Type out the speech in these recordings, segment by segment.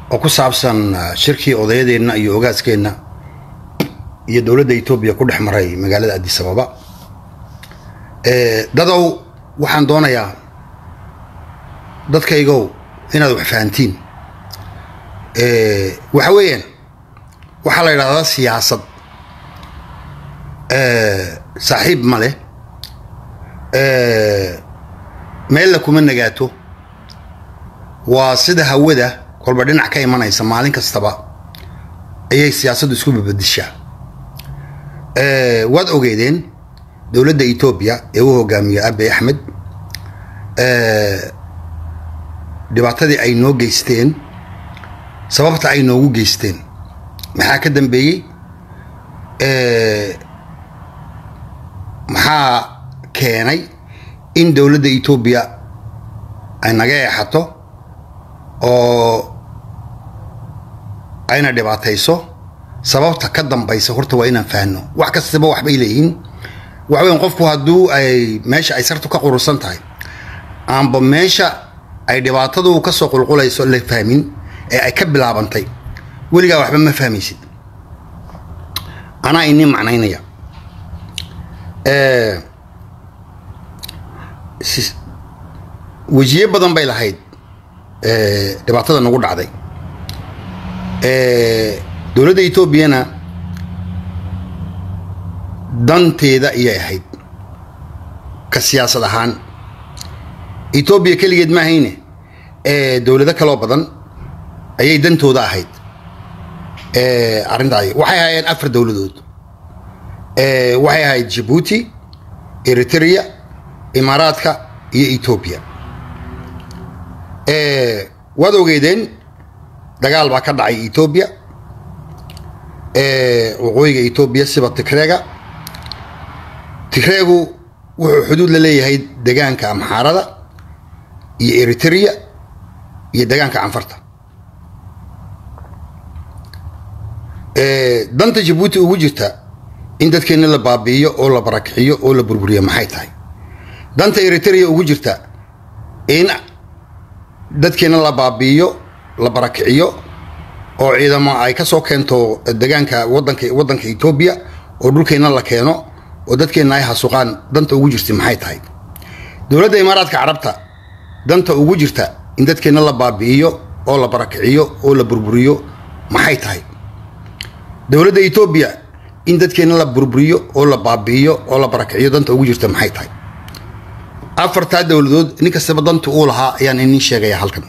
oo ku saabsan shirkii odayadeenna iyo ogaaskeenna iyo dowladda etoobiya ku dhex maray magaalada addis ababa dadow waxaan doonayaa dadkaygow inaad wax fahantiin waxa weeyaan waxaa la yidhahdaa siyaasad saaxiib ma leh meella kuma nagaato waa sida hawada kolba dhinac ka imanaysa maalin kastaba ayay siyaasaddu isku babadishaa waad ogeedeen dowladda etoobiya ee u hogaamiyo abe axmed dhibaatadii ay noo geysteen sababta ay noogu geysteen maxaa ka dambeeyey maxaa keenay in dowladda etoobiya ay naga eexato oo ayna dhibaatayso sababta ka dambaysa horta waa inaan fahanno wax kastaba waxbay leeyihiin waxa weyan qofku hadduu ay meesha ay sartu ka qurusan tahay aanba meesha ay dhibaatadu ka soo qulqulayso la fahmin ee ay ka bilaabantay weligaa waxba ma fahmaysid anaa inii macnaynaya wejiye badan bay lahayd dhibaatada nagu dhacday dowladda etoobiyana danteeda ayay ahayd ka siyaasad ahaan etoobiya keligeed ma ahayne dowlado kaloo badan ayay dantooda ahayd arrintaay waxay ahaayeen afar dowladood waxay ahayd jibuuti eritrea imaaraadka iyo etoobiya waad ogeedeen dagaal baa ka dhacay etoobiya waqooyiga etoobiya siba tigreega tigreegu wuxuu xuduud la leeyahay degaanka amxaarada iyo eritrea iyo degaanka canfarta danta jabuuti ugu jirta in dadkeenna la baabi'iyo oo la barakiciyo oo la burburiyo maxay tahay danta eritrea ugu jirta in dadkeenna la baabi'iyo la barakiciyo oo ciidamo ay ka soo keento degaanka wadanka waddanka etoobiya oo dhulkeenna la keeno oo dadkeenna ay hasuqaan danta ugu jirta maxay tahay dowladda imaaraadka carabta danta ugu jirta in dadkeenna la baabi'iyo oo la barakiciyo oo la burburiyo maxay tahay dowladda etoobiya in dadkeenna la burburiyo oo la baabi'iyo oo la barakiciyo danta ugu jirta maxay tahay afartaa dowladood nin kastaba danta uu lahaa ayaan inin sheegaya halkan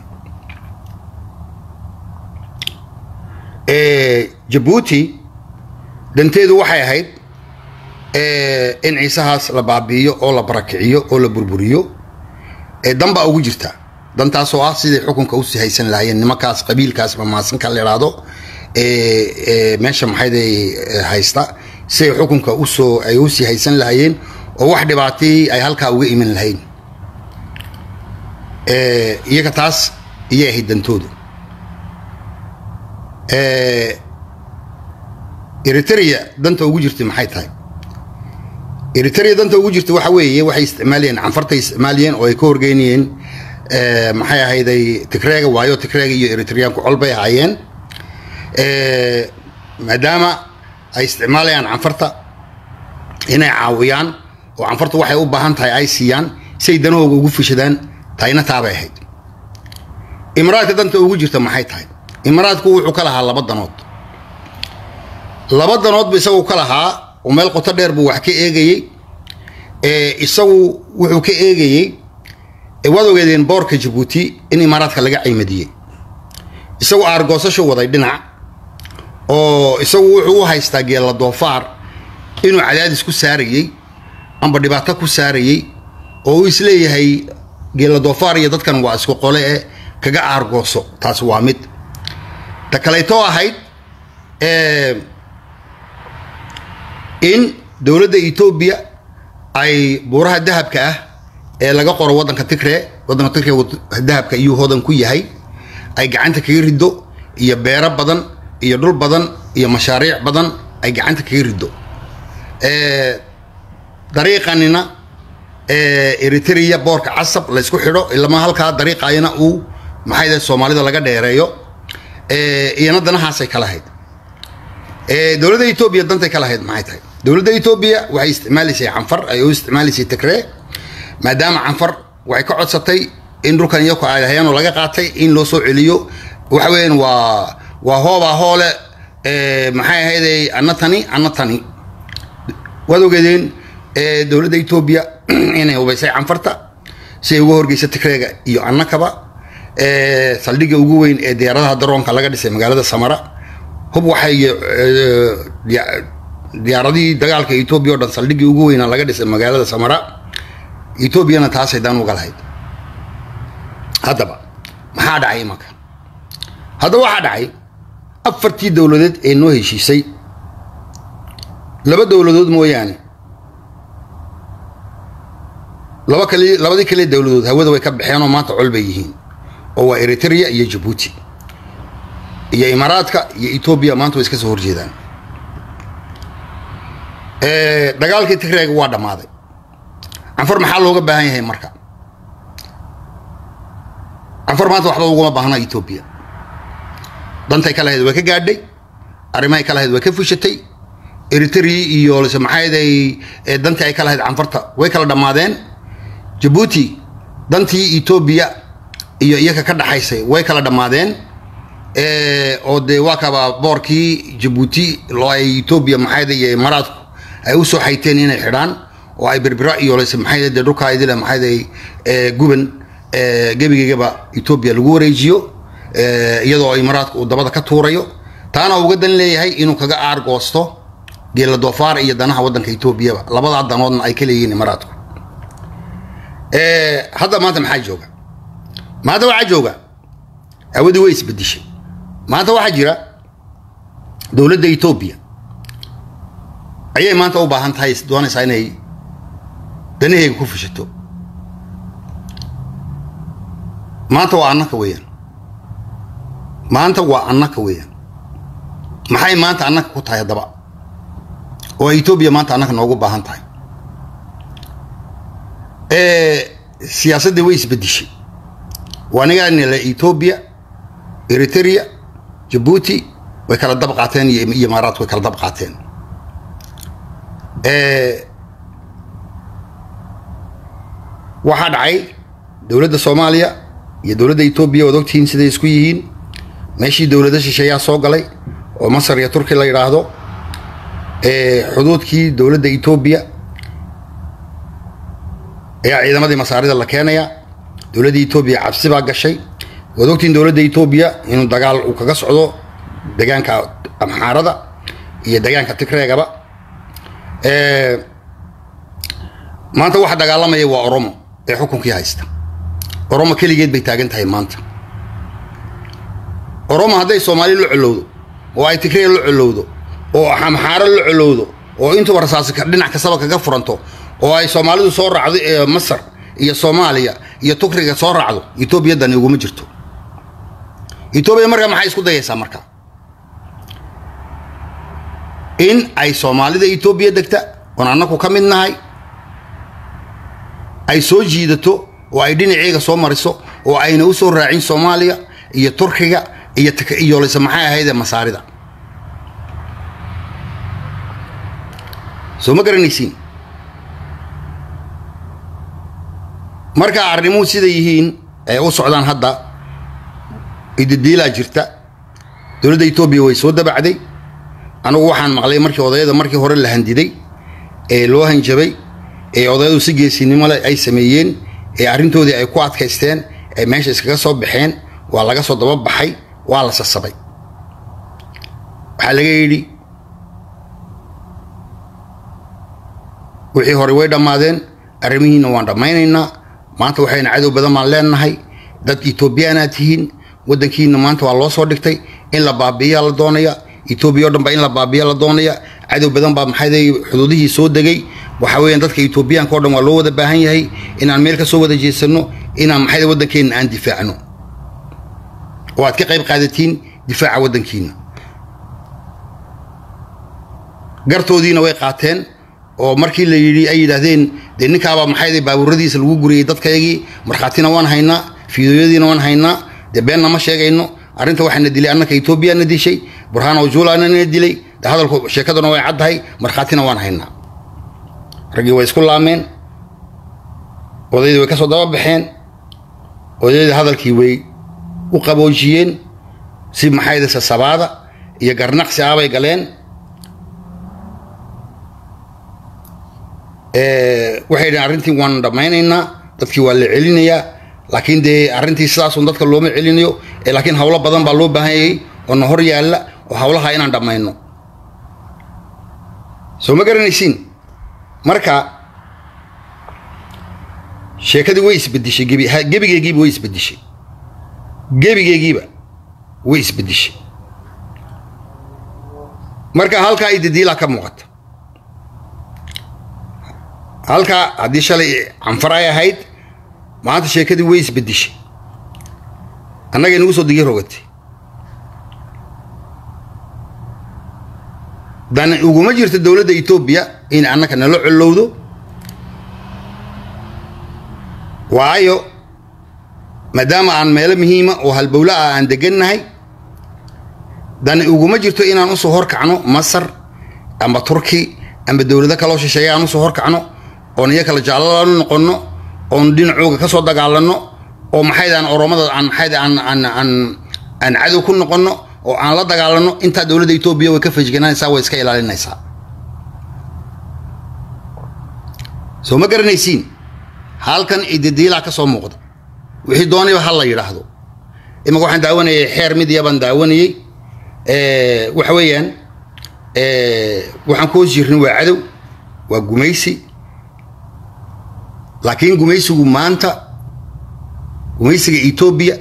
jabuuti danteedu waxay ahayd in ciisahaas la baabi'iyo oo la barakiciyo oo la burburiyo danbaa ugu jirta dantaasoo ah siday xukunka usii haysan lahaayeen nimankaas qabiilkaas mamaasanka la idhaahdo meesha maxayday haysta siday xukunka usoo ay usii haysan lahaayeen oo wax dhibaatii ay halkaa uga iman lahayn iyaga taas iyay ahayd dantoodu eritrea danta ugu jirta maxay tahay eritrea danta ugu jirta waxa weeye waxay isticmaalayeen canfartay isticmaalayeen oo ay ka horgeynayeen maxay ahayday tigreega waayo tigreega iyo eritreaanku col bay ahaayeen maadaama ay isticmaalayaan canfarta inay caawiyaan oo canfartu waxay u baahan tahay ay siiyaan siay danahooga ugu fishadaan tahayna taabay ahayd imaraadka danta ugu jirta maxay tahay imaraadku wuxuu ka lahaa laba danood laba danoodbu isagu ka lahaa oo meel qoto dheer buu wax ka eegayey isagu wuxuu ka eegayey waad ogeedeen boorka jabuuti in imaaraadka laga caymadiyey isagu aargoosashu waday dhinac oo isagu wuxuu u haystaa geella doofaar inuu cadaadis ku saarayey amba dhibaato ku saarayey oo uu isleeyahay geella doofaar iyo dadkan waa isku qole eh kaga aargooso taas waa mid ta kalaytoo ahayd in dowladda etoobiya ay buuraha dahabka ah ee laga qoro waddanka tigree waddanka tigree dahabka iyuu hodan ku yahay ay gacanta kaga riddo iyo beero badan iyo dhul badan iyo mashaariic badan ay gacanta kaga riddo dariiqanina eritrea boorka casab laysku xidho ilama halkaa dariiqayana uu maxay dahay soomaalida laga dheereeyo iyana danahaasay ka lahayd dowladda etoobiya dantay ka lahayd maxay tahay dowladda etoobiya waxay isticmaalaysay canfar ay u isticmaalaysay tigree maadaama canfar waxay ka codsatay in dhulkan iyaku ay hayaan oo laga qaatay in loo soo celiyo waxa weeyaan waa waa hoobaa hoole maxay ahayday anna tani anna tani waad ogeedeen dowladda etoobiya inay hubaysay canfarta si ay uga horgeysa tigreega iyo annakaba saldhigga ugu weyn ee diyaaradaha daroonka laga dhisay magaalada samara hub waxay diyaaradihii dagaalka etoobiya o dhan saldhiggii ugu weynaa laga dhisay magaalada samara etoobiyana taasay daan uga lahayd haddaba maxaa dhacay imanka haddaba waxaa dhacay afartii dowladeed ee noo heshiisay laba dowladood mooyaane laba kali labadii kale dowladood hawada way ka baxeen oo maanta col bay yihiin oo waa eritrea iyo jabuuti iyo imaaraadka iyo etoobiya maanta way iska soo horjeedaan dagaalkii tigreega waa dhammaaday canfar maxaa looga baahan yahay marka canfar maanta waxba uguma baahna etoobiya dantay ka lahayd way ka gaadhay arrimahay ka lahayd way ka fushatay eritrea iyo lse maxaaday dantii ay ka lahayd canfarta way kala dhammaadeen jabuuti dantii etoobiya iyo iyaka ka dhaxaysay way kala dhammaadeen oo dee waa kaba boorkii jabuuti loo ay etoobiya maxayda iyo imaaraadku ay usoo xayteen inay xidhaan oo ay berbera iyo lse maxayda dee dhulkaa idile maxayday guban gebigeygaba etoobiya lagu wareejiyo iyadoo imaaraadku uu dabada ka tuurayo taana uga dan leeyahay inuu kaga aargoosto geela doofaar iyo danaha waddanka etoobiyaba labadaa danoodna ay ka leeyihiin imaaraadku hadda maanta maxaa jooga maanta waxaa jooga hawadii way isbedishay maanta waxaa jira dowladda etoobiya ayay maanta u baahan tahay doonaysaa inay danaheyga ku fushato maanta waa annaka weeyaan maanta waa annaka weeyaan maxay maanta annaka ku tahay haddaba oo etoobiya maanta annaka noogu baahan tahay siyaasaddii way isbedishay waanigaanila etoobiya eritrea jabuuti way kala dab qaateen iyo imaaraat way kala dab qaateen waxaa dhacay dowladda soomaaliya iyo dowladda etoobiya waad ogtihiin siday isku yihiin meeshii dowlada shisheeyaa soo galay oo masar iyo turki la yidhaahdo xuduudkii dowladda etoobiya ayaa ciidamadii masaarida la keenaya dowladda etoobiya cabsi baa gashay waad ogtihiin dowladda etoobiya inuu dagaal uu kaga socdo deegaanka amxaarada iyo deegaanka tigreegaba maanta waxa dagaalamaya waa oromo ee xukunkii haysta oromo keligeed bay taagan tahay maanta oromo hadday soomaali la colowdo oo ay tigreeg la colowdo oo amxaaro la colowdo oo intuba rasaasi dhinac kastaba kaga furanto oo ay soomaalidu soo raacdo ee masar iyo soomaaliya iyo tukriga soo raacdo etoobiya dani uguma jirto etoobiya markaa maxay isku dayaysaa marka in ay soomaalida etoobiya degta oon annaku ka mid nahay ay soo jiidato oo ay dhinaceega soo mariso oo ayna u soo raacin soomaaliya iyo turkiga iyo iyo lase maxay ahaydee masaarida soo ma garanaysiin marka arrimuhu sida yihiin ay u socdaan hadda ididiilaa jirta dowladda etoobiya way soo dabacday anugu waxaan maqlay markii odayada markii hore la handiday ee loo hanjabay ee odayadu si geesinimo leh ay sameeyeen ee arrintoodii ay ku adkaysteen ee meesha iskaga soo baxeen waa laga soo daba baxay waa la sasabay waxaa laga yidhi wixii hore way dhammaadeen arrimihiina waan dhammaynaynaa maanta waxayna cadow badan baan leenahay dad etoobiyaanaad tihiin waddankiina maanta waa loo soo dhigtay in la baabiiyaa la doonaya etoobiya o dhan ba in la baabiya la doonaya cadow badan baa maxay xuduudihii soo degay waxa weeyaan dadka etoobiyaanka o dhan waa loo wada baahan yahay inaan meel ka soo wada jeesanno inaan maxay waddankeenna aan difaacno oo aad ka qayb qaadatiin difaaca waddankiina gartoodiina way qaateen oo markii la yidhi ay yidhaahdeen dee ninkaabaa maxay baabuuradiisa lagu guriyey dadkaygii markhaatina waan haynaa fiidooyadiina waan haynaa dee beenna ma sheegayno arrinta waxaana dilay annaka etoobiyana dishay burhano julana na dilay hadalku sheekaduna way caddahay markhaatina waan haynaa raggii way isku laameen odaydii way ka soo daba baxeen odaydii hadalkii way u qaboojiyeen si maxayda sasabaada iyo garnaqsi ah bay galeen waxay dhaheen arrintii waan dhammaynaynaa dadkii waa la celinayaa laakiin dee arrintii sidaasun dadka looma celinayo laakiin hawlo badan baa loo baahanyayay oo na hor yaalla oo hawlaha inaan dhammayno soo ma garanaysiin marka sheekadii way isbedishay gebi gebigeegiiba way isbedishay gebigeegiiba way isbedishay marka halkaa ididiilaa ka muuqata halkaa haddii shalay canfar ay ahayd maanta sheekadii way isbedishay annaga inagu soo digi rogatay dan uguma jirto dowladda etoobiya in annaka nala collowdo waayo maadaama aan meelo muhiima oo halbowla ah aan degannahay dani uguma jirto inaan usoo horkacno masar amba turki amba dowlado kaloo shisheeye aan usoo horkacno oon iyo kala jaalala noqonno oon dhinacooga ka soo dagaalanno oo maxaydaan oromada aan maxayd aan aan aan aan cadow ku noqonno oo aan la dagaalanno intaa dowladda etoobiya way ka fajgananaysaa way iska ilaalinaysaa soo ma garanaysiin halkan ididiilaa ka soo muuqda wixii doonayba ha la yidhaahdo imaka waxaan daawanayay xeer midiya baan daawanayey waxa weeyaan waxaan ku hoos jirnay waa cadow waa gumaysi laakiin gumaysigu maanta gumaysiga etoobiya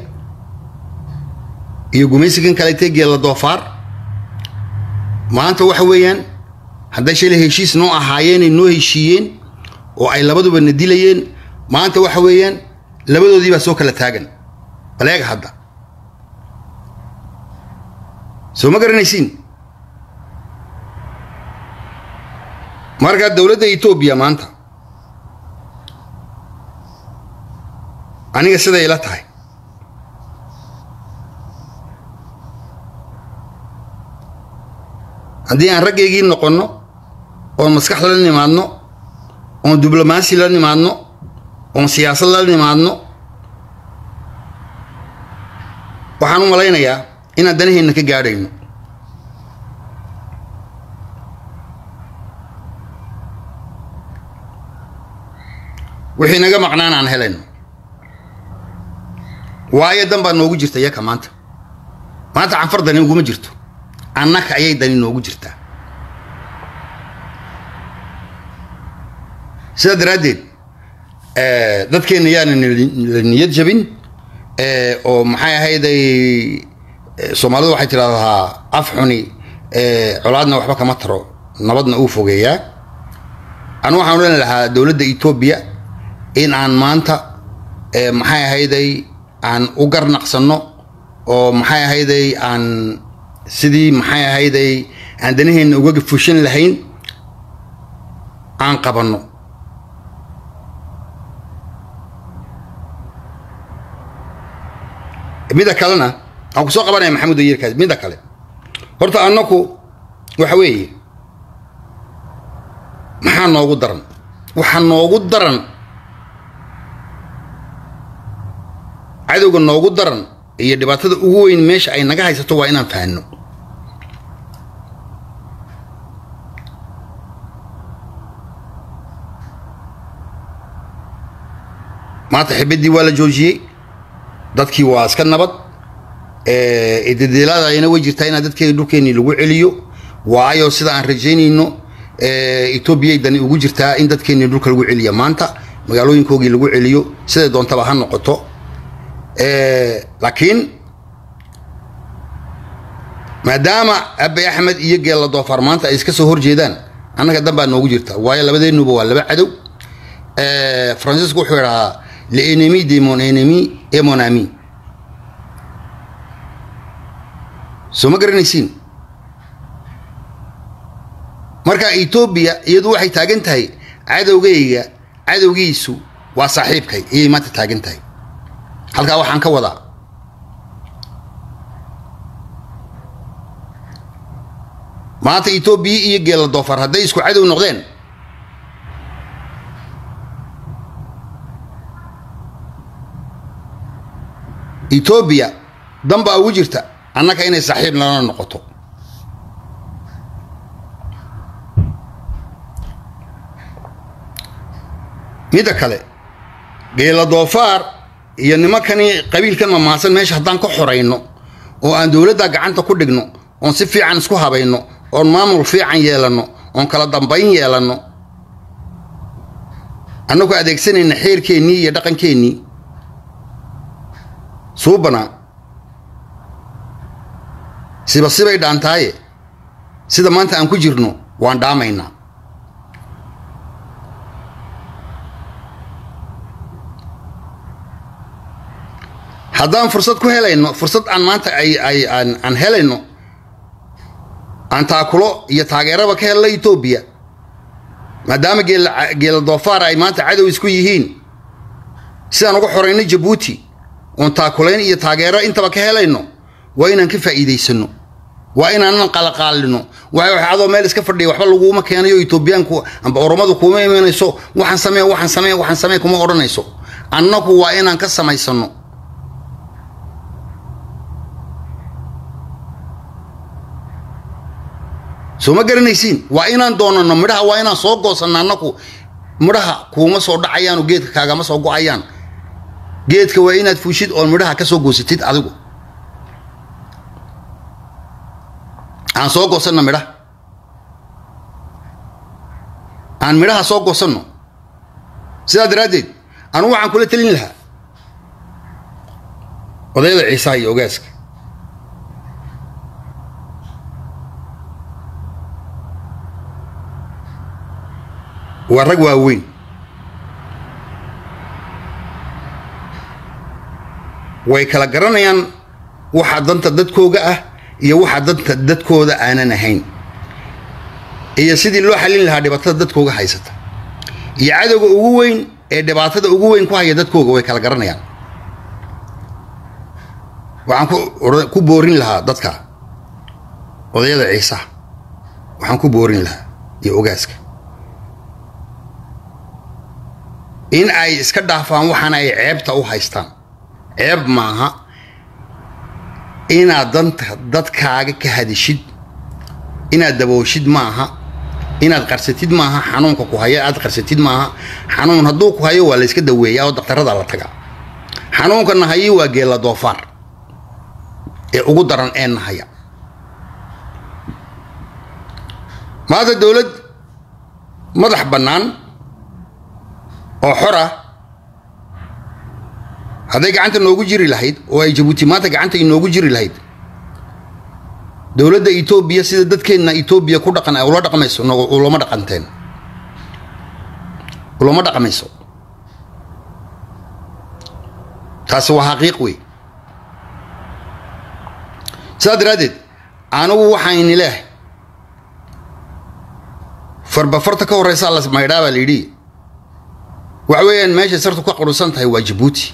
iyo gumaysigan kaleetee geela doofaar maanta waxa weeyaan hadday shalay heshiis noo ahaayeenay noo heshiiyeen oo ay labaduba na dilayeen maanta waxa weeyaan labadoodii baa soo kala taagan baleega hadda soo ma garanaysiin marka dowladda etoobiya maanta aniga siday ila tahay haddii aan raggaygii noqonno oon maskax la nimaadno oon diblomaasi la nimaadno oon siyaasad la nimaadno waxaan u malaynayaa inaan danaheenna ka gaadhayno wixii naga maqnaan aan helayno waayo dan baa noogu jirta yaka maanta maanta canfar dani uguma jirto annaka ayay dani noogu jirtaa sidaa daraaddeed dadkeenna yaana la niyad jabin oo maxay ahayday soomaalidu waxay tidhahdaa af xuni colaadna waxba kama taro nabadna uu fogeeyaa anu waxaan odhan lahaa dowladda etoobiya in aan maanta maxay ahayday aan u garnaqsanno oo maxay ahayday aan sidii maxay ahayday aan danaheenna uga fushan lahayn aan qabanno midda kalena aan ku soo qabanaya maxamed oyerkaas midda kale horta annaku waxa weeye maxaa noogu daran waxaa noogu daran cadowga noogu daran iyo dhibaatada ugu weyn meesha ay naga haysato waa inaan fahanno maanta xibaddii waa la joojiyey dadkii waa iska nabad ididiilaadayna way jirtaa inaa dadkeena dhulkeennii lagu celiyo waayo sida aan rajaynayno etoobiyay dani ugu jirtaa in dadkeennii dhulka lagu celiya maanta magaalooyinkoogii lagu celiyo siday doontaba ha noqoto laakiin maadaama abe axmed iyo geella doofaar maanta ay iska soo horjeedaan annaga dan baa noogu jirta waayo labadeennuba waa laba cadow francisco wuxuu idhahaa l'ennemi de mon ennemi et mon ami soo ma garanaysiin marka etoobiya iyadu waxay taagan tahay cadowgayga cadowgiisu waa saaxiibkay ayay maanta taagan tahay halkaa waxaan ka wadaa maanta etoobiya iyo geela doofar hadday isku cadow noqdeen etoobiya danbaa ugu jirta annaka inay saaxiib nala noqoto midda kale geela doofaar iyo nimankani qabiilkan mamaasan meesha haddaan ka xorayno oo aan dowladda gacanta ku dhigno oon si fiican isku habayno oon maamul fiican yeelanno oon kala dambayn yeelanno annagu adeegsanayna xeerkeennii iyo dhaqankeennii suubanaa siba sibay dhaantaaye sida maanta aan ku jirno waan dhaamaynaa haddaan fursad ku helayno fursad aan maanta ay ay aan aan helayno aan taakulo iyo taageeraba ka helno etoobiya maadaama geela geela doofaar ay maanta cadow isku yihiin sidaan uga xorayno jabuuti oon taakulayn iyo taageero intaba ka helayno waa inaan ka faa'iidaysano waa inaanan qalaqaalino waxa wax adoo meel iska fadhiya waxba laguma keenayo etoobiyaanku amba oromadu kuma imanayso waxaan samee waxaan samee waxaan samee kuma odhanayso annagu waa inaan ka samaysano soo ma garanaysiin waa inaan doonano midhaha waa inaan soo goosanno annaku midhaha kuuma soo dhacayaano geedka kaagama soo go-ayaan geedka waa inaad fuushid oon midhaha ka soo goosatid adigu aan soo goosanno midhaha aan midhaha soo goosanno sidaa daraaddeed anugu waxaan kula telin lahaa odayada ciisaha iyo ogaaska waa rag waaweyn way kala garanayaan waxa danta dadkooga ah iyo waxa danta dadkooda aanan ahayn iyo sidii loo xallin lahaa dhibaatada dadkooga haysata iyo cadowga ugu weyn ee dhibaatada ugu weyn ku haya dadkooga way kala garanayaan waxaan ku boorin lahaa dadka odayada ciisaha waxaan ku boorin lahaa iyo ogaaska in ay iska dhaafaan waxaana ay ceebta u haystaan ceeb maaha inaad danta dadkaaga ka hadishid inaad dabooshid maaha inaad qarsatid maaha xanuunka ku haya aad qarsatid maaha xanuun hadduu ku hayo waa layska daweeyaa oo daktarada la tagaa xanuunka nahayi waa geela doofaar ee ugu daran ee nahaya maanta dowlad madax bannaan oo xor ah hadday gacanta noogu jiri lahayd oo ay jabuuti maanta gacanta inoogu jiri lahayd dowladda etoobiya sida dadkeenna etoobiya ku dhaqan ula dhaqmayso ulama dhaqanteen ulama dhaqmayso taasi waa xaqiiq wey sidaa daraaddeed anigu waxayni leeh farba farta ka horreysa la maydhaa baa la yidhi waxa weeyaan meeshay sartu ka qurusan tahay waa jabuuti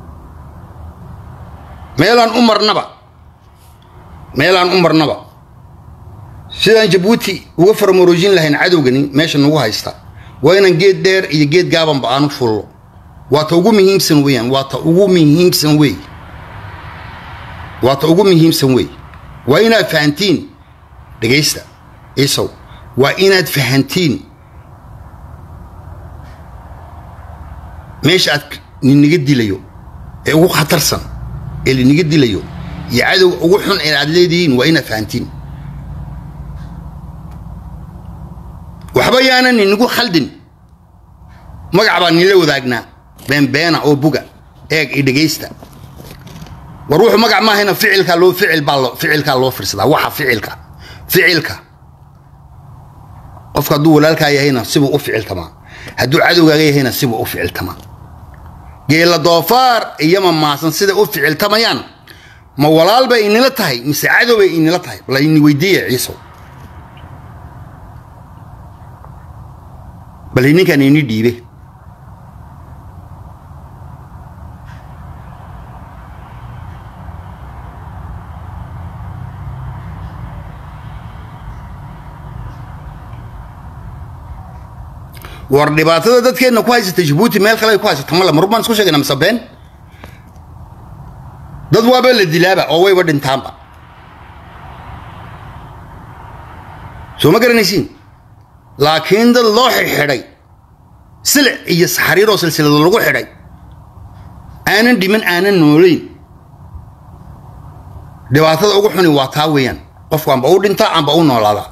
meelaan u marnaba meelaan u marnaba sidaan jabuuti uga farmaroojin lahayn cadowgani meesha nagu haysta waa inaan geed dheer iyo geed gaabanba aanu fullo waa ta ugu muhiimsan weeyaan waa ta ugu muhiimsan wey waa ta ugu muhiimsan wey waa inaad fahantiin dhegaysta isow waa inaad fahantiin meesha aad ninaga dilayo ee ugu khatarsan ee linaga dilayo iyo cadowga ugu xun ee aad leedihiin waa inaad fahantiin waxba yaanan ninagu khaldin magac baa nila wadaagnaa beenbeena oo buga eeg i dhegaysta war wuxuu magac maahayna ficilkaa loo ficil baa loo ficilkaa loo fiirsadaa waxa ficilka ficilka qofka hadduu walaalkaa yahayna sibuu u ficiltamaa hadduu cadowgaaga yahayna sibuu u ficiltamaa geela doofaar iyo mamaasan siday u ficiltamayaan ma walaal bay inila tahay mise cadow bay inila tahay bal ini weydiiya ciisow bal ninkaan ini dhiibe war dhibaatada dadkeenna ku haysata jabuuti meel kale ay ku haysata male marub baan isku sheegayna mise been dad waaba la dilaaba oo wayba dhintaanba soo ma garanaysiin laakiin dad loo xidhxidhay silic iyo saxariir oo silsilado lagu xidhay aanan dhiman aanan noolayn dhibaatada ugu xuni waa taa weeyaan qofku amba u dhintaa amba u noolaada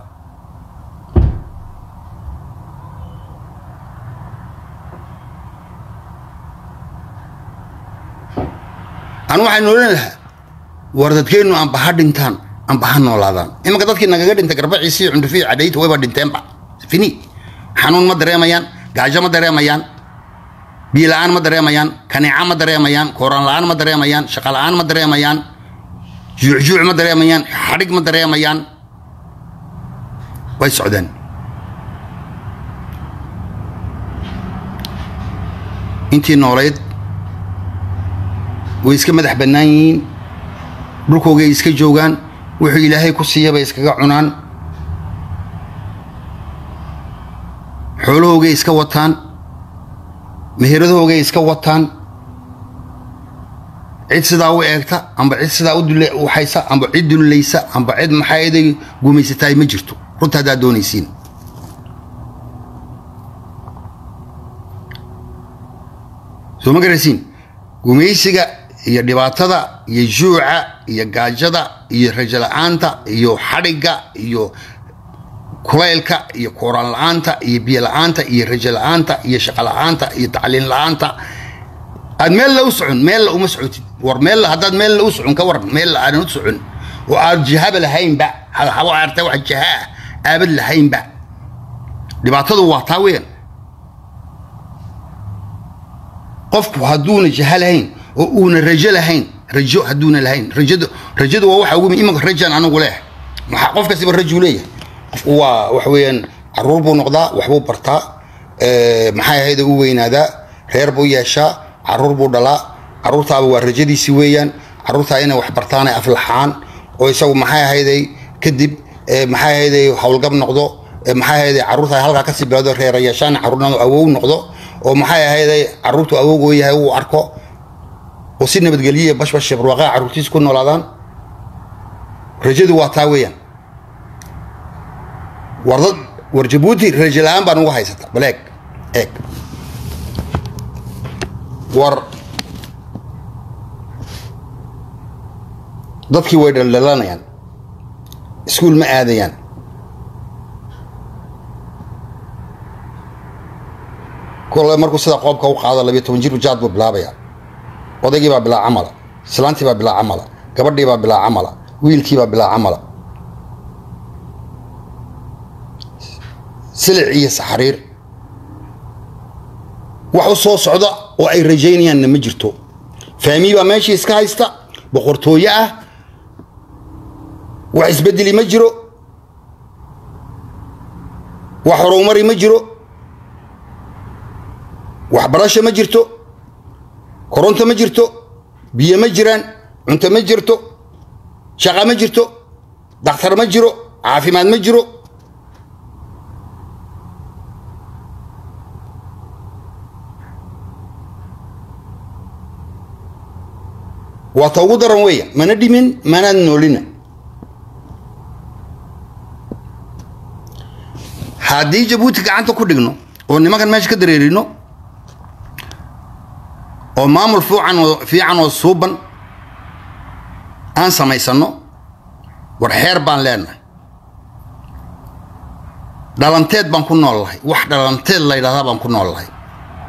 anu waxaan noolan lahaa war dadkeennu amba ha dhintaan amba ha noolaadaan imanka dadkii nagaga dhintay garbaciisi iyo cundhufi iyo cadhayta wayba dhinteenba fini xanuun ma dareemayaan gaajo ma dareemayaan biyo la-aan ma dareemayaan kaneeca ma dareemayaan kooraan la-aan ma dareemayaan shaqa la-aan ma dareemayaan juucjuuc ma dareemayaan xadhig ma dareemayaan way socdeen intii noolayd way iska madax bannaan yihiin dhulkoogay iska joogaan wuxuu ilaahay ku siiya bay iskaga cunaan xoolahoogay iska wataan meheradahoogay iska wataan cid sidaa u eegta amba cid sidaa u haysa amba cid dullaysa amba cid maxaaday gumaysataay ma jirto runta haddaad doonaysiin soo ma garaysiin gumaysiga iyo dhibaatada iyo juuca iyo gaajada iyo rajo la-aanta iyo xadhigga iyo kulaylka iyo kooraan la-aanta iyo biyo la-aanta iyo rajo la-aanta iyo shaqo la-aanta iyo tacliin la-aanta aad meel la u socon meel la uma socotid war meel haddaad meel la u socon ka waran meel la aadan u socon oo aad jahaba lahaynba habo aartay wax jaha ah aabad lahaynba dhibaatadu waa taa weeyaan qofku hadduuna jaha lahayn oo uuna rajo lahayn rajo hadduuna lahayn rajadu rajadu waa waxa ugu imanka rajaan anigu leeh maxaa qof kastiba rajuu leeyahay qofku waa waxa weeyaan caruur buu noqdaa waxbuu bartaa maxay ahayd u weynaadaa reer buu yeeshaa caruur buu dhalaa caruurtaaba waa rajadiisi weeyaan caruurtaa inay wax bartaan ay aflaxaan oo isagu maxay ahayday kadib maxay ahayday howlgab noqdo maxay ahayday caruurta halkaa kasii bilowdo reera yeeshaan caruurnadu awow noqdo oo maxay ahayday caruurtu awowgoo yahay uu arko oo si nabadgelyiya bashbash barwaaqaa caruurtiisa ku noolaadaan rajadu waa taa weeyaan war dad war jabuuti rajo la-aan baan ugu haysata bal eeg eeg war dadkii way dhaldhalanayaan iskuul ma aadayaan kole markuu sida qoobka u qaado labiyo toban jir jaad buu bilaabaya odaygii baa bilaa camala islaantii baa bilaa camala gabadhii baa bilaa camala wiilkii baa bilaa camala silic iyo saxariir wax u soo socda oo ay rajaynayaanna ma jirto faamii baa meeshii iska haysta boqortooye ah wax isbedeli ma jiro wax horumari ma jiro waxbarasho ma jirto koronto ma jirto biyo ma jiraan cunto ma jirto shaqa ma jirto dakhtar ma jiro caafimaad ma jiro waa ta ugu daran weeya mana dhimin manaad noolina haddii jabuuti gacanta ku dhigno oo nimankan meesha ka dareerino oo maamul fiican oo fiican oo suuban aan samaysano war xeer baan leenahay dhalanteed baan ku nool lahay wax dhalanteed la ydhahdaa baan ku nool lahay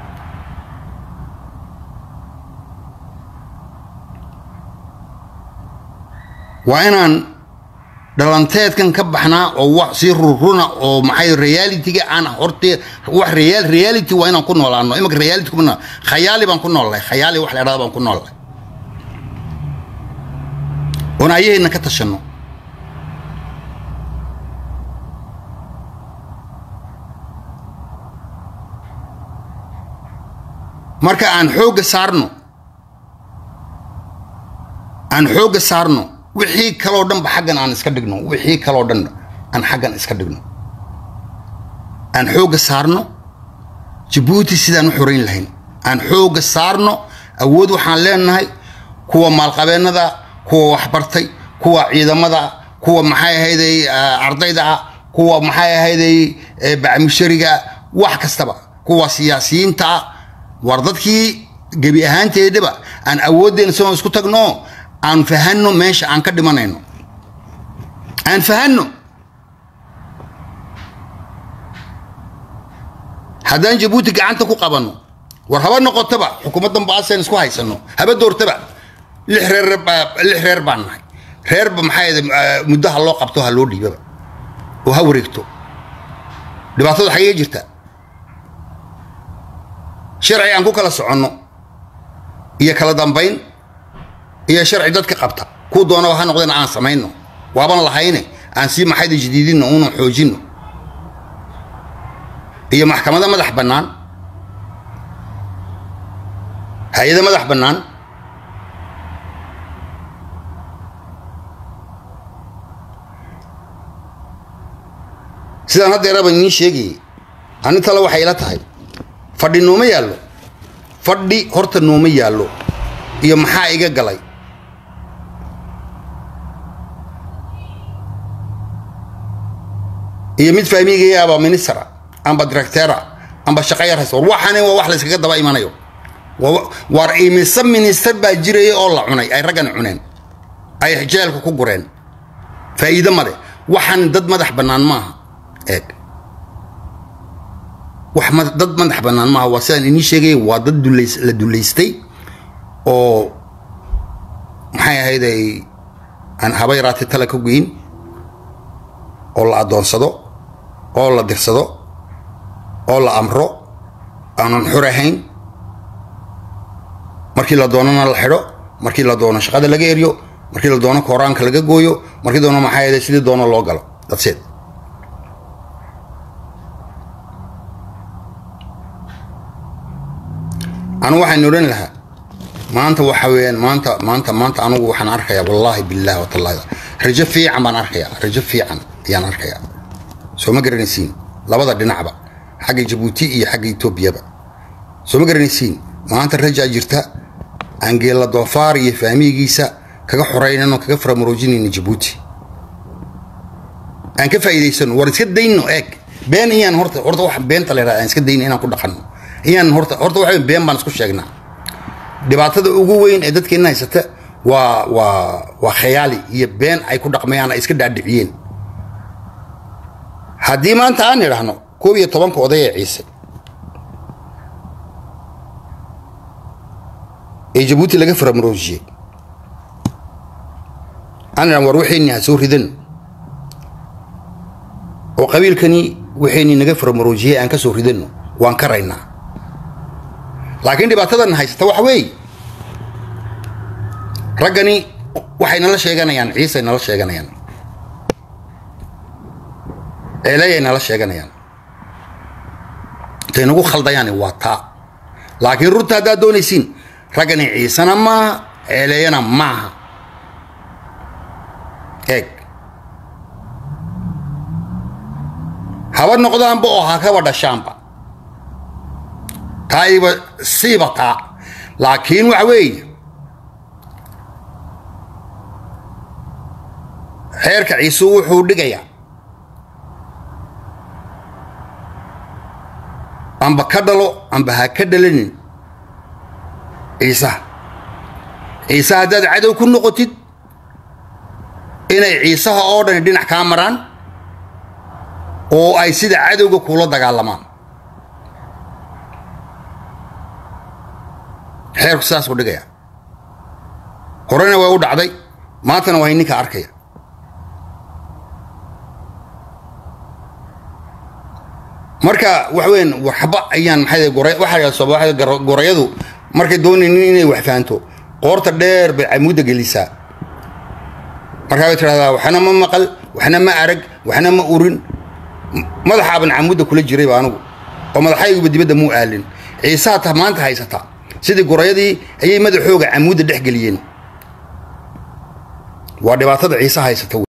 waa inaan dhalanteedkan ka baxnaa oo wax sii rurruna oo maxay realitiga aan hortee wax real reality waa inaan ku noolaano imanka reality kuma nool khayaali baan ku noolahay khayaali wax la idhahda baan ku noolahay oon ayahayna ka tashanno marka aan xoogga saarno aan xoogga saarno wixii kaloo dhanba xaggan aan iska dhigno wixii kaloo dhan aan xaggan iska dhigno aan xoogga saarno jabuuti sidaan u xorayn lahayn aan xoogga saarno awood waxaan leenahay kuwa maalqabeennada kuwa waxbartay kuwa ciidamada kuwa maxay ahayday ardayda ah kuwa maxay ahayday bacmushariga wax kastaba kuwa siyaasiyiinta ah war dadkii gebi ahaanteedaba aan awooddeena sidoo isku tagno aan fahanno meesha aan ka dhimanayno aan fahanno haddaan jabuuti gacanta ku qabanno war haba noqotaba xukuumaddan baaseen isku haysano haba doortaba lix reer lix reer baan nahay reerba maxay muddo ha loo qabto ha loo dhiibaba oo ha wareegto dhibaatada xagee jirta sharci aan ku kala soconno iyo kala dambayn iyo sharci dadka qabta kuu doonaba ha noqdeen aan samayno waaban lahayne aan sii maxayda jadiidinno una xoojinno iyo maxkamada madax bannaan hay-ada madax bannaan sidaan haddeeraba idiin sheegayay ani tale waxay ila tahay fadhi nooma yaallo fadhi horta nooma yaallo iyo maxaa iga galay iyo mid fahmigaya aba ministera amba directera amba shaqa yar haysta war waxani waa wax la iskaga daba imanayo war imise minister baa jiraya oo la cunay ay raggan cuneen ay jeelka ku gureen faa'iido male waxaan dad madax bannaan maaha eeg wax dad madax bannaan maaha waa sidaan inii sheegaya waa dad dulays la dulaystay oo maxay ahayd ay aan haba yaraatay tala ka goyn oo la addoonsado oo la dirsado oo la amro aanan xur ahayn markii la doonana la xidho markii la doono shaqada laga eryo markii la doono kooraanka laga gooyo markii doono maxaa ahayd sidii doono loo galo dadseed anigu waxaan odhan lahaa maanta waxa weeyaan maanta maanta maanta anigu waxaan arkayaa wallaahi billahi watallahi rajo fiican baan arkayaa rajo fiican ayaan arkayaa soo ma garanaysiin labada dhinacba xagga jabuuti iyo xagga etoobiyaba soo ma garanaysiin maanta rajaa jirta aan geella doofaar iyo fahmigiisa kaga xoraynano kaga faramuroojinayno jabuuti aan ka faa'iidaysano war iska dayno eeg been iyaan horta horta wax beenta la yidhahda aan iska dayno inaan ku dhaqanno iyaan horta horta waxa been baan isku sheegnaa dhibaatada ugu weyn ee dadkeenna haysata waa waa waa khayaali iyo been ay ku dhaqmayaan ay iska dhaadhiciyeen haddii maanta aan idhaahno koob iyo tobanka oday ee ciise ee jabuuti laga faramuroojiyey aan idhahno war waxayni ha soo ridan oo qabiilkani waxayni naga faramuroojiyey aan ka soo ridanno waan ka raynaa laakiin dhibaatadan haysata waxa weeye raggani waxay nala sheeganayaan ciisay nala sheeganayaan ceeleeyay nala sheeganayaan intay nagu khaldayaani waa taa laakiin runta haddaad doonaysiin raggani ciisena maaha ceeleeyana maaha eeg haba noqdaanba oo ha kaba dhashaanba taa iba siiba taa laakiin waxa weeye xeerka ciise wuxuu dhigayaa amba ka dhalo amba ha ka dhalanin ciisaha ciise haddaad cadow ku noqotid inay ciisaha oo dhani dhinac kaa maraan oo ay sida cadowga kuula dagaalamaan xeerku sidaasuu dhigaya horena waa u dhacday maantana waa ninka arkaya marka wax weyn waxba ayaan maxay goray waxa soo gorayadu markay doonaynin inay wax fahanto qoorta dheer bay camuudda gelisaa markaa bay tidhahdaa waxna ma maqal waxna ma arag waxna ma urin madaxaaban camuudda kula jirayba anigu oo madaxayguba dibadda muu aalin ciisaha ta maanta haysata sidii gorayadii ayay madaxooga camuudda dhex geliyeen waa dhibaatada ciise haysata